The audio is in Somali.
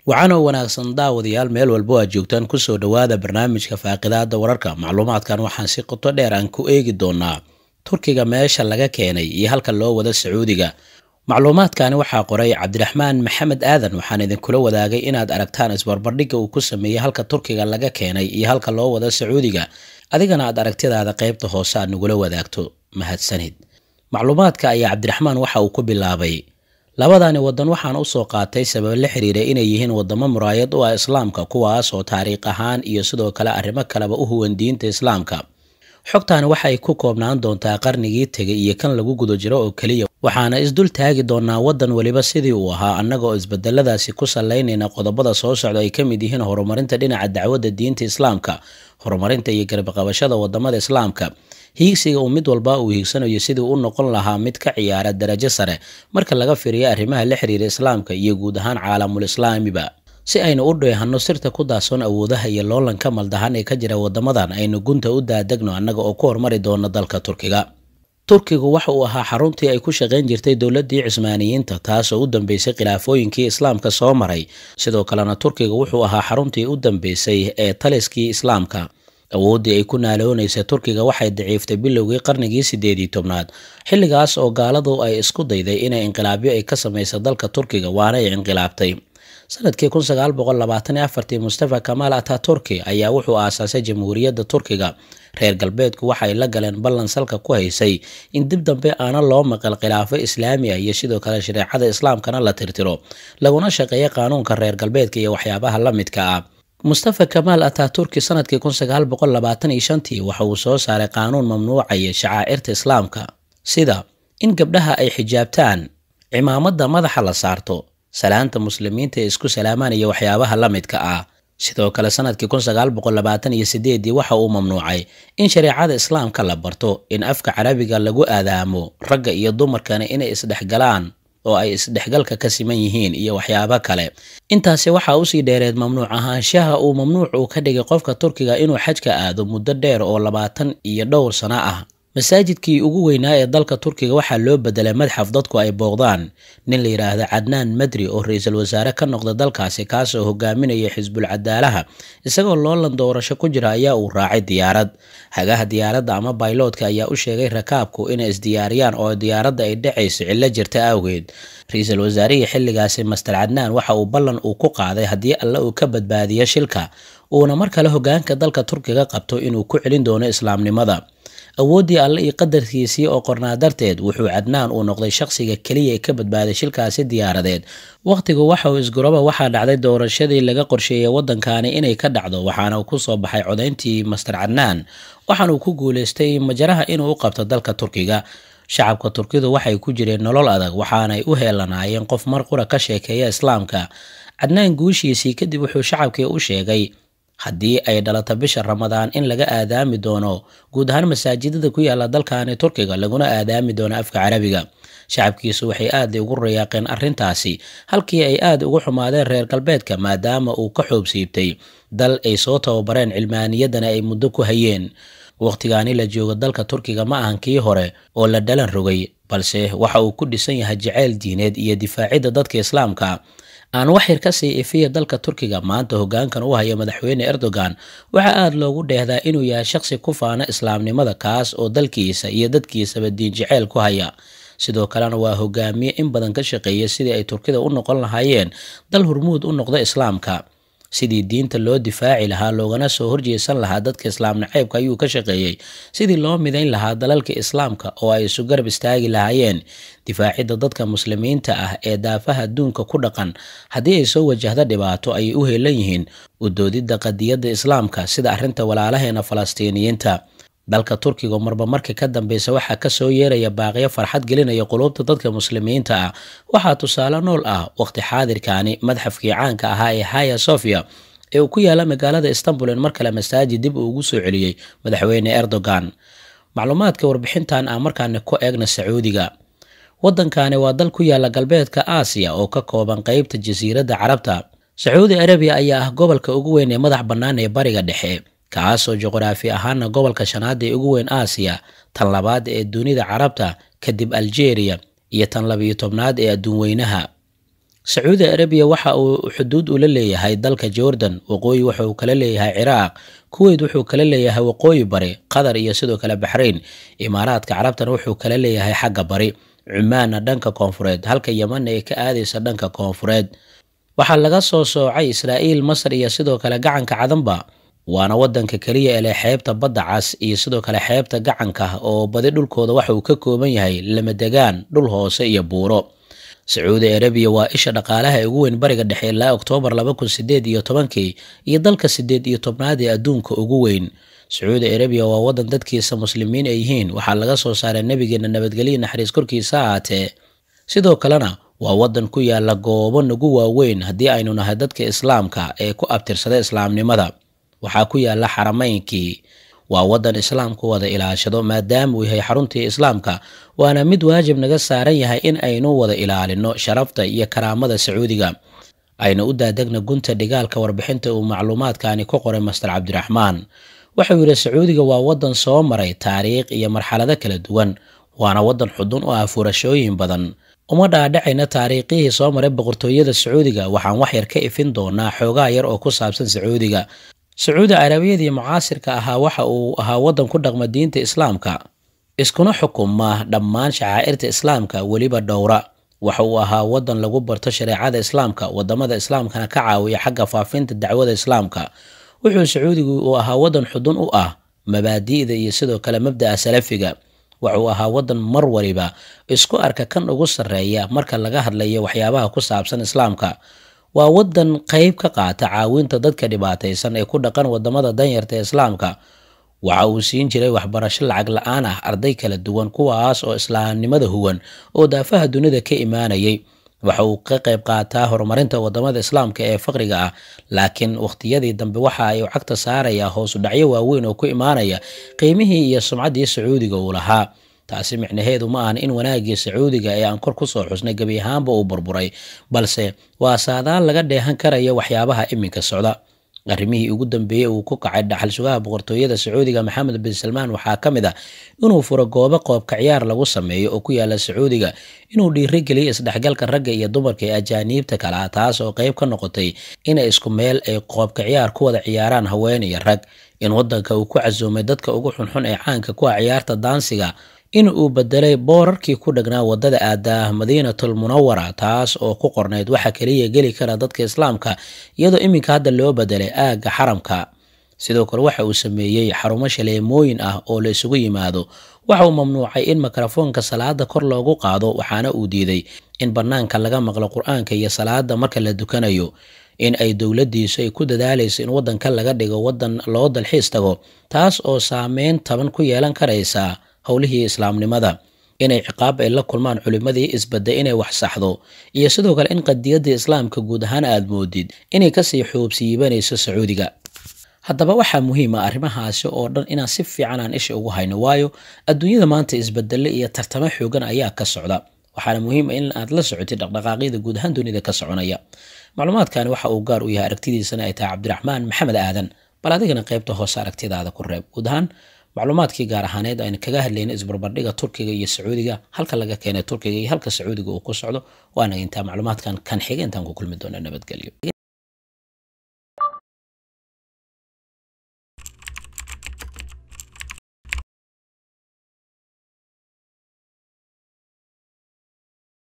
waxaana wanaagsan daawadayaal meel walbo aad joogtaan kusoo dhowaada barnaamijka faaqidaada wararka macluumaadkan waxaan si qoto dheer aan ku eegi doonaa turkiga meesha laga keenay iyo halka loo wada sacuudiga macluumaadkani waxaa qoray cabdiraxmaan maxamed aadan waxaan idinkula wadaagay inaad aragtaan isbarbardhigga uu ku sameeyey halka turkiga laga keenay iyo halka loo wada sacuudiga adigana aad aragtidaada qaybta hoose aad nagula wadaagto mahadsanid macluumaadka ayaa cabdiraxmaan waxa uu ku bilaabay labadani wadan waxaan usoo qaatay sabab la xiriira inay yihiin wadamo muraayad u ah islaamka kuwaas oo taariikh ahaan iyo sidoo kale arrimo kaleba u huwan diinta islaamka xogtaani waxay ku koobnaan doontaa qarnigii tegay iyo kan lagu guda jiro oo keliya waxaana isdul taagi doonaa wadan weliba sidii uu ahaa annaga oo isbedeladaasi ku salaynayna qodobada soo socda ay ka mid yihiin horumarinta dhinaca dacwadda diinta islaamka horumarinta iyo garbaqabashada wadamada islaamka hiigsiga uu mid walba uu hiigsanayo sidii u noqon lahaa mid ka ciyaara darajo sare marka laga firiyo arrimaha la xiriira islaamka iyo guud ahaan caalamul islaamiba si aynu u dheehanno sirta ku daasoon awoodaha iyo loolanka maldahan ee ka jira wadamadan aynu gunta u daadegno annaga oo ku hormari doono dalka turkiga turkigu waxa uu ahaa xaruntii ay ku shaqayn jirtay dowladii cismaaniyiinta taasoo u dambeysay khilaafooyinkii islaamka soo maray sidoo kalena turkiga wuxuu ahaa xaruntii u dambeysay ee taliskii islaamka awooddii ay ku naaloonaysay turkiga waxay daciiftay bilowgii qarnigii sideedii tobnaad xilligaas oo gaaladu ay isku dayday inay inqilaabyo ay ka samaysa dalka turkiga waana ay inqilaabtay sanadkii kun sagaal boqol labaatan iyo afartii mustafa kamaal ataturki ayaa wuxuu aasaasay jamhuuriyadda turkiga reer galbeedku waxay la galeen ballan salka ku haysay in dib dambe aana loo maqal khilaafo islaami ah iyo sidoo kale shareecada islaamkana la tirtiro laguna shaqeeya qaanuunka reer galbeedka iyo waxyaabaha la midka ah mustafa kamaal ataturki sanadkii kun sagaal boqol labaatan iyo shantii waxa uu soo saaray qaanuun mamnuucaya shacaa'irta islaamka sida in gabdhaha ay xijaabtaan cimaamada madaxa la saarto salaanta muslimiinta ee isku salaamaan iyo waxyaabaha la midka ah sidoo kale sanadkii kun sagaal boqol labaatan iyo sideedii waxa uu mamnuucay in shareecada islaamka la barto in afka carabiga lagu aadaamo ragga iyo dumarkana inay isdhexgalaan oo ay isdhexgalka ka siman yihiin iyo waxyaabo kale intaasi waxaa usii dheereed mamnuuc ahaanshaha uu mamnuuc uu ka dhigay qofka turkiga inuu xajka aado muddo dheer oo labaatan iyo dhowr sano ah masaajidkii ugu weynaa ee dalka turkiga waxaa loo bedelay madxaf dadku ay booqdaan nin la yidhaahda cadnaan madri oo ra-iisul wasaare ka noqda dalkaasi kaasoo hogaaminaya xisbul cadaalaha isagoo loolan doorasho ku jira ayaa uu raacay diyaarad hagaha diyaaradda ama bayloodka ayaa u sheegay rakaabku inay isdiyaariyaan oo diyaaradda ay dhacayso cillo jirta awgeed ra-iisul wasaarihii xilligaasi master cadnaan waxa uu ballan uu ku qaaday haddii alle uu ka badbaadiyo shilka uuna mar kale hogaanka dalka turkiga qabto inuu ku celin doono islaamnimada awooddii alle iyo qadarkiisii oo qornaa darteed wuxuu cadnaan uu noqday shaqsiga keliya ee ka badbaaday shilkaasi diyaaradeed wakhtigu waxa uu isguroba waxaa dhacday doorashadii laga qorsheeyay waddankani inay ka dhacdo waxaana uu ku soo baxay codayntii master cadnaan waxaana uu ku guulaystay majaraha inuu u qabto dalka turkiga shacabka turkidu waxay ku jireen nolol adag waxaanay u heelanaayeen qof mar qura ka sheekeeya islaamka cadnaan guushiisii kadib wuxuu shacabkii u sheegay haddii ay dhalato bisha ramadaan in laga aadaami doono guud ahaan masaajidada ku yaala dalkani turkiga laguna aadaami doono afka carabiga shacabkiisu waxay aada ugu rayaaqeen arrintaasi halkii ay aada ugu xumaadeen reer galbeedka maadaama uu ka xoob siibtay dal ay soo tababareen cilmaaniyaddana ay muddo ku hayeen wakhtigaani la joogo dalka turkiga ma ahan kii hore oo la dhalan rogay balse waxa uu ku dhisan yahay jaceyl diineed iyo difaacidda dadka islaamka aan waxyar ka sii ifiya dalka turkiga maanta hogaankan u haya madaxweyne erdogan waxaa aada loogu dheehdaa inuu yahay shaqsi ku faana islaamnimada kaas oo dalkiisa iyo dadkiisaba diin jaceyl ku haya sidoo kalena waa hogaamiye in badan ka shaqeeya sidii ay turkida u noqon lahaayeen dal hormuud u noqda islaamka sidii diinta loo difaaci lahaa loogana soo horjeesan lahaa dadka islaam naceybka ayuu ka shaqeeyey sidii loo midayn lahaa dalalka islaamka oo ay isu garab istaagi lahaayeen difaacidda dadka muslimiinta ah ee daafaha adduunka ku dhaqan haddii ay soo wajahda dhibaato ayay u heelan yihiin udoodidda qadiyadda islaamka sida arrinta walaalaheena falastiiniyiinta dalka turkiga marba markii ka dambeysa waxaa kasoo yeeraya baaqyo farxad gelinaya quluubta dadka muslimiinta ah waxaa tusaale nool ah waqti xaadirkani madxafkii caanka ahaa ee haya sofia ee uu ku yaala magaalada istanbul in mar kale masaajid dib uu ugu soo celiyey madaxweyne erdogan macluumaadka warbixintan aan markaani ku eegna sacuudiga waddankani waa dal ku yaala galbeedka aasiya oo ka kooban qeybta jasiiradda carabta sacuudi arabiya ayaa ah gobolka ugu weyn ee madax bannaan ee bariga dhexe kaasoo juqraafi ahaana gobolka shanaad ee ugu weyn aasiya tan labaad ee dunida carabta kadib algeria iyo tan labiyo tobnaad ee adduun weynaha sacuudi arabiya waxa uu xuduud ula leeyahay dalka jordan waqooyi wuxuu kala leeyahay ciraaq kuweyt wuxuu kala leeyahay waqooyi bari qatar iyo sidoo kale baxrayn imaaraadka carabtana wuxuu kala leeyahay xagga bari cumaanna dhanka koonfureed halka yemanna ay ka aadaysa dhanka koonfureed waxaa laga soo soocay israa'iil masar iyo sidoo kale gacanka cadanba waana wadanka keliya ele xeebta badda cas iyo sidoo kale xeebta gacanka oo badi dhulkooda waxa uu ka kooban yahay lamadegaan dhul hoose iyo buuro sacuudi arabiya waa isha dhaqaalaha ee ugu weyn bariga dhexe ilaa oktoobar laba kun sideed iyo tobankii iyo dalka sideed iyo tobnaad ee adduunka ugu weyn sacuudi arabiya waa wadan dadkiisa muslimiin ay yihiin waxaa laga soo saaray nebigeena nabadgelyo naxariis korkiisa ahaatee sidoo kalena waa wadan ku yaala goobo nagu waaweyn haddii aynu nahay dadka islaamka ee ku abtirsada islaamnimada waxaa ku yaala xarameynkii waa wadan islaamku wada ilaashado maadaama uu yahay xaruntii islaamka waana mid waajib naga saaran yahay in aynu wada ilaalino sharafta iyo karaamada sacuudiga ayna u daadegna gunta dhigaalka warbixinta uu macluumaadkani ku qoray master cabdiraxmaan wuxuu yidhi sacuudiga waa wadan soo maray taariikh iyo marxalado kala duwan waana wadan xudun u ah furashooyin badan uma dhaadhacayna taariikhihii soo maray boqortooyada sacuudiga waxaan wax yar ka ifin doonaa xoogaa yar oo ku saabsan sacuudiga sacuudi carabiyadii mucaasirka ahaa waxa uu ahaa wadan ku dhaqma diinta islaamka iskuna xukuma dhammaan shacaa'irta islaamka weliba dhowra waxa uu ahaa wadan lagu barto shareecada islaamka wadamada islaamkana ka caawiya xagga faafinta dacwada islaamka wuxuu sacuudigu uu ahaa wadan xudun u ah mabaadi'da iyo sidoo kale mabda'a salafiga wuxuu ahaa wadan mar waliba isku arka kan ugu sarreeya marka laga hadlayo waxyaabaha ku saabsan islaamka waa wadan qeyb ka qaata caawinta dadka dhibaataysan ee ku dhaqan wadamada danyarta ee islaamka waxa uu siin jiray waxbarasho lacag la-aan ah arday kala duwan kuwaas oo islaamnimada huwan oo daafaha dunida ka imaanayay waxa uu ka qayb qaataa horumarinta wadamada islaamka ee faqriga ah laakiin wakhtiyadii dambe waxa ay cagta saaraya hoosu dhacyo waaweyn oo ku imaanaya qiimihii iyo sumcaddii sacuudiga uu lahaa taasi micnaheedu ma ahan in wanaagii sacuudiga ee aan kor kusoo xusnay gebi ahaanba uu burburay balse waa saadaal laga dheehan karaya waxyaabaha iminka socda arrimihii ugu dambeeyey uu ku kacay dhaxal sugaha boqortooyada sacuudiga maxamed bin salmaan waxaa ka mid ah inuu furo goobo qoobka ciyaar lagu sameeyo oo ku yaala sacuudiga inuu dhiirigeliyo isdhexgalka ragga iyo dumarka ee ajaaniibta kale ah taas oo qeyb ka noqotay inay isku meel ay qoobka ciyaar ku wada ciyaaraan haween iyo rag in wadanka uu ku casuumay dadka ugu xunxun ee caanka ku ah ciyaarta daansiga in uu bedelay boorarkii ku dhagnaa wadada aadaah madiinatul munawara taas oo ku qornayd waxa keliya geli kara dadka islaamka iyadoo iminka hadda loo bedelay aagga xaramka sidoo kale waxa uu sameeyey xarumo shaleemooyin ah oo la isugu yimaado waxa uu mamnuucay in mikrofoonka salaada kor loogu qaado waxaana uu diiday in bannaanka laga maqlo qur-aanka iyo salaada marka la dukanayo in ay dowladdiisu ay ku dadaalayso in waddanka laga dhigo waddan loo dalxiis tago taas oo saameyn taban ku yeelan karaysa howlihii islaamnimada inay ciqaab ay la kulmaan culimmadii isbadda inay wax saxdo iyo sidoo kale in qadiyadda islaamka guud ahaan aad moodid inay kasii xoobsiibanayso sacuudiga haddaba waxaa muhiima arrimahaasi oo dhan inaan si fiican aan isha ugu hayno waayo adduunyada maanta isbedelle iyo tartamo xoogan ayaa ka socda waxaana muhiima in aad la socotid dhaqdhaqaaqyada guud ahaan dunida ka soconaya macluumaadkani waxa uu gaar u yahay aragtidiisana ay tahay cabdiraxmaan maxamed aadan bal adigana qaybta hoose aragtidaada ku reeb guud ahaan macluumaadkii gaar ahaaneed aynu kaga hadlayna isbarbardhiga turkiga iyo sacuudiga halka laga keenay turkiga iyo halka sacuudiga uu ku socdo waana intaa macluumaadkan kan xiga intaan ku kulmi doona nabadgelyo